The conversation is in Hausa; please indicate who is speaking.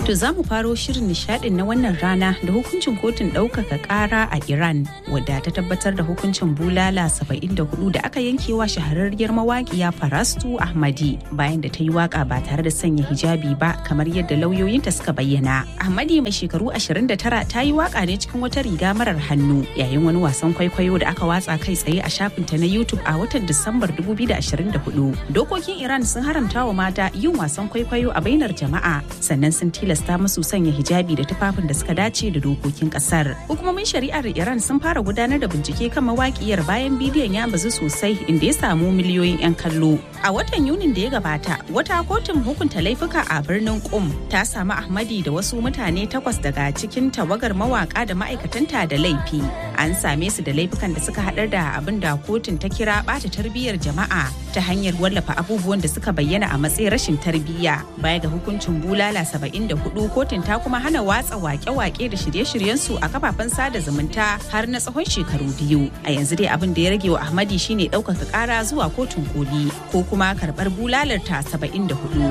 Speaker 1: To za mu faro shirin nishadin na wannan rana da hukuncin kotun ɗaukaka ƙara a Iran wadda ta tabbatar da hukuncin bulala 74 da aka yankewa shahararriyar mawaƙiya Farastu Ahmadi bayan da ta yi waka ba tare da sanya hijabi ba kamar yadda lauyoyinta suka bayyana. Ahmadi mai shekaru 29 ta yi waka ne cikin wata riga marar hannu yayin wani wasan kwaikwayo da aka watsa kai tsaye a shafinta na YouTube a watan Disambar 2024. Dokokin Iran sun haramta wa mata yin wasan kwaikwayo a bainar jama'a sannan sun tilasta musu sanya hijabi da tufafin da suka dace da dokokin kasar. Hukumomin shari'ar Iran sun fara gudanar da bincike kan mawakiyar bayan bidiyon ya bazu sosai inda ya samu miliyoyin 'yan kallo. A watan Yunin da ya gabata, wata kotun hukunta laifuka a birnin Qum ta samu Ahmadi da wasu mutane takwas daga cikin tawagar mawaka da ma'aikatanta da laifi. An same su da laifukan da suka haɗar da abin da kotun ta kira ɓata tarbiyyar jama'a ta hanyar wallafa abubuwan da suka bayyana a matsayin rashin tarbiyya. Baya ga hukuncin bulala 74 kotun ta kuma hana watsa wake-wake da shirye-shiryen su a kafafen sada zumunta har na tsawon shekaru biyu. A yanzu dai abin da ya rage wa Ahmadi shine ɗaukaka ƙara zuwa kotun koli ko kuma karɓar bulalar ta 74.